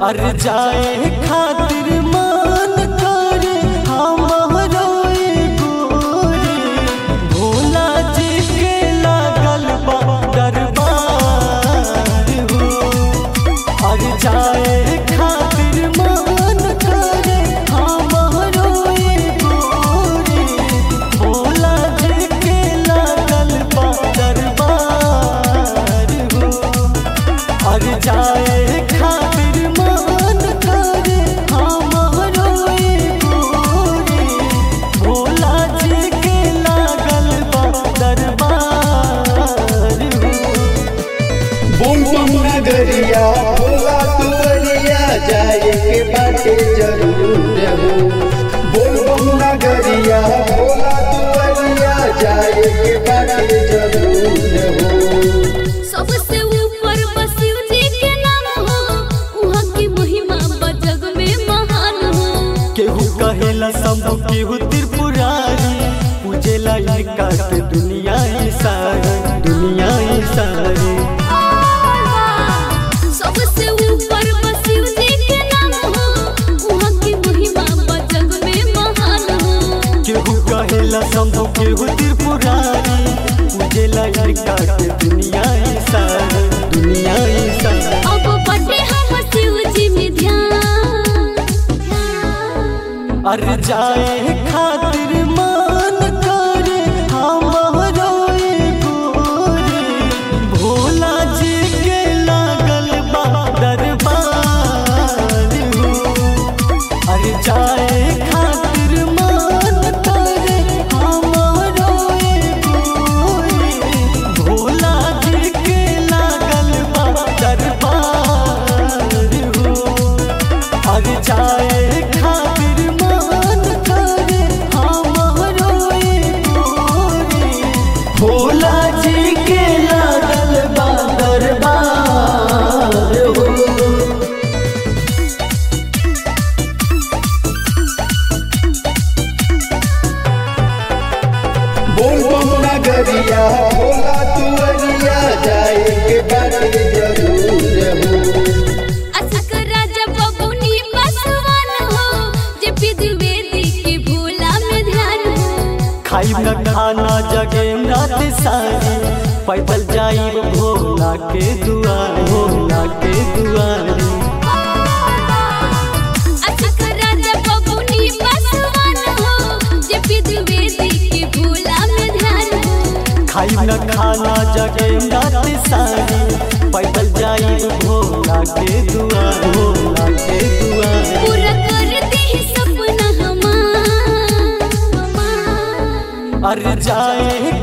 अर जाए खातिर मान करे हमरो गोरे भोला जी के लागल बा दरबार हो अर जाए खातिर मान करे हमरो गोरे भोला जी के लागल बा दरबार हो अर जाए खातिर मान करे हमरो गोरे भोला जी के लागल बा दरबार हो बम बम नगरिया भोला तुवरिया जाए के बाटे जरूर हो बोल बम नगरिया भोला तुवरिया जाए के बाटे जरूर हो सबसे ऊपर बसिव जी के नाम हो उहाँ की महिमा बजग में महान हो केहू कहेला शंभु केहू त्रिपुरारी पूजेला इनका के दुनिया ही सारी दुनिया ही सारी सबसे ऊपर बसिव जी के नाम हो उहाँ की महिमा बजग में महान हो केहू कहेला शंभु केहू त्रिपुरारी पूजेला इनका के दुनिया ही सारी दुनिया ही सारी अब बटे हम शिव जी में ध्यान अर जाए खातिर मान करे हमरो गोरे भोला जी के लागल बा दरबार हो अर जाए खातिर मान करे हमरो गोरे भोला जी के लागल बा दरबार हो अर जाए खातिर मान करे हमरो गोरे भोला जी के लागल बा दरबार हो बोल बम नगरिया भोला तुवरिया जाए के बाटे जरूर हो असक राजा बबुनी बसवान हो जे विधि के भोला में ध्यान हो खाई न खाना जगे रात सारी पैदल जाई भोला के दुआर भोला के दुआर असक राजा बबुनी बसवान हो जे विधि के भोला में ध्यान हो खाई न खाना जगे रात सारी पैदल जाई भोला के दुआर भोला के दुआर पूरा कर दे सपना हमार अर जाए